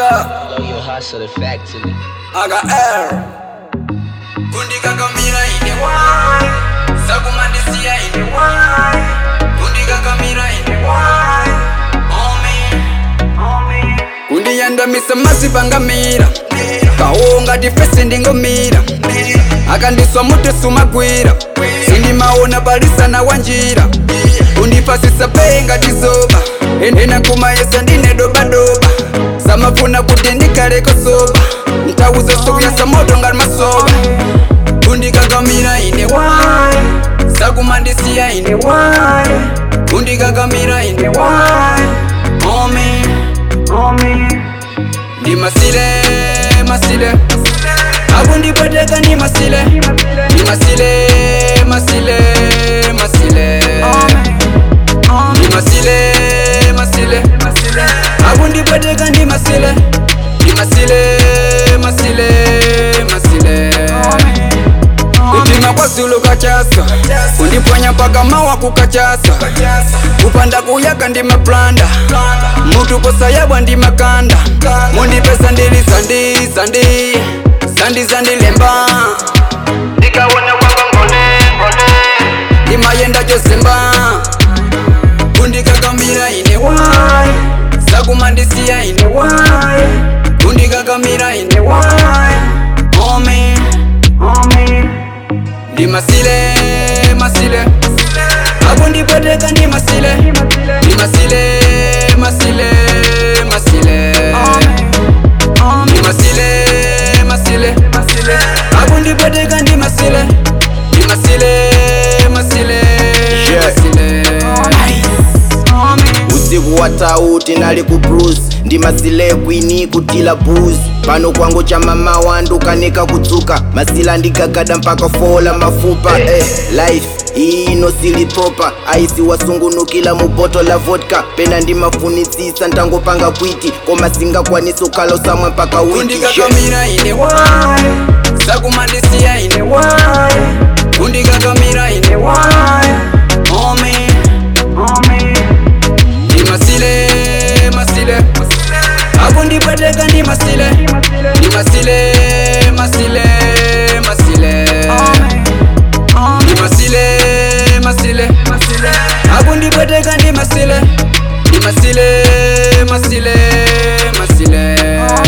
Yeah, Blow your hustle effectively. I got air. Kundikakamira ine why? Sakumandisia ine why? Kundikakamira ine why? Homie, kundiyandamisa masi pangamira kaonga tifese ndingomira akandiswa mutu sumagwira sindimaona palisana wanjira kundipasisa penga tizoba ena kumayesa ndine dobadoba samafuna kuti ndikaleko soba nthawi zonse kuyasa moto ngati masoba kundikakamira ine why sakumandisiya ine why kundikakamira ine why homie homie ndi masile masile akundipweteka ndi masile ndi masile masile masile ndi masile masile akundipweteka ndi masile ndi masile masile masile kutima kwa zulu kachasa kundiponya mpaka mawa kukachasa kupanda kuyaga ndi maplanda mutu posayabwa ndi makanda mundipesa ndili zandi zandi zandi zandilemba ndikawona kwamba ngone ngone ndimayenda chozemba kundikakamira ine wai sakumandisiya ine wai kundikakamira ine wai homie homie ndi masile masile akundipweteka ndi masile ndi masile masile masile ndi masile masile akundipweteka ndi masile ndi masile masile Yeah. masile usiku wa tauti nali ku bruce ndi masile kwini kutila booze pano kwangu cha mama wandu kanika kudzuka masila ndigagada mpaka fola mafupa eh, life iyi inosili proper aisi wasungunukila mu boto la vodka pena ndimafunisisa ntangopanga kwiti koma singakwanisa ukhala usamwe mpaka wiki kundikakamira ine wai sakumandisiya ine wai kundikakamira ine wai homie homie ndi masile masile akundipweteka ndi masile ndi masile masile masile ndi masile masile akundipweteka ndi masile ndi masile masile masile